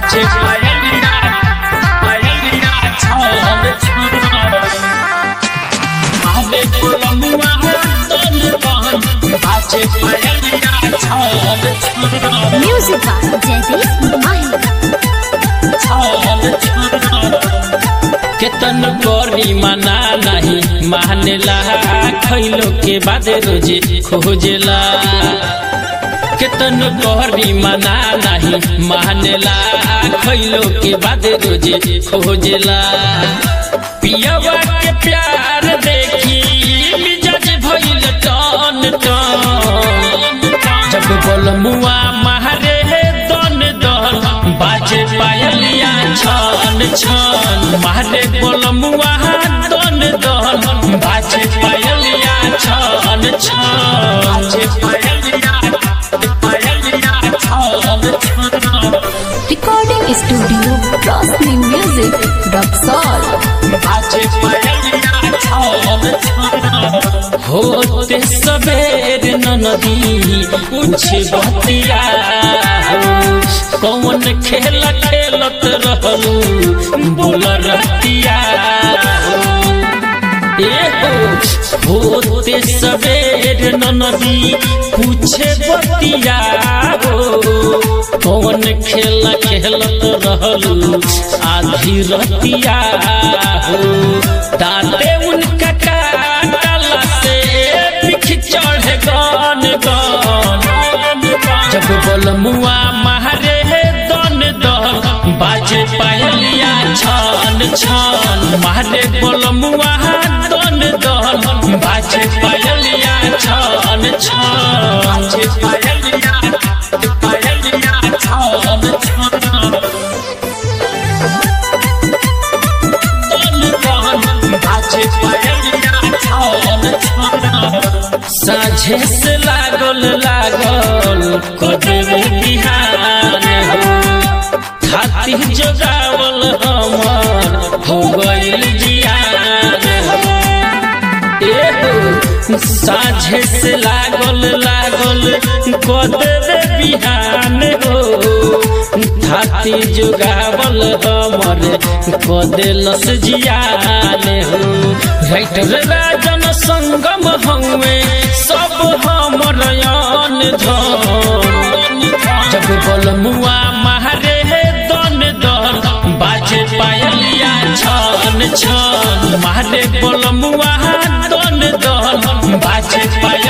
बाजे पायलिया पायलिया छान छान आवे कोलमुआ तन बहन बाजे पायलिया छान छान Music by Jaideep Mahika. छान छान केतन करी मना नहीं मानेला खैलो के बाद रोजे खोजेला केतन करी मना नहीं मानेला खैलो के बाद रोजे खोजेला पियवा के प्यार देखी मिजाज भइल टन टन जब बोलमुआ मारे दन दन बाजे पायलिया छन छन मारे बोलमुआ दन दन बाजे पायलिया छन छन बाजे पायलिया पायलिया छन छन Recording Studio Rosni Music, Roxol. बाजे पायलिया छन छन होते सबेर नदी कुछ बतिया हो कौन खेल खेलत रहलू बोल रतिया हो ए हो होते सबेर नदी पूछे बतिया हो कौन खेल खेलत रहलू आधी रतिया हो दाते उनका काटला से पिख चढ़े गन गन जब बोलमुआ मारे दन दन बाजे पायलिया छन छन मारे बोलमुआ दन दन बाजे पायलिया छन छन बाजे पायलिया पायलिया छन छन साझे से लागल लागल कदवे बिहान हो हाथी जोगावल हमर हो गइल जियान हो ए हो साझे से लागल लागल कदवे बिहान हो हाथी जोगावल हमर कदेलस जियान हो राइटर राजन संगम हमें सब हमर यान धन जब बोलमुआ मारे दन दन बाजे पायलिया छन छन मारे बोलमुआ दन दन बाजे पायल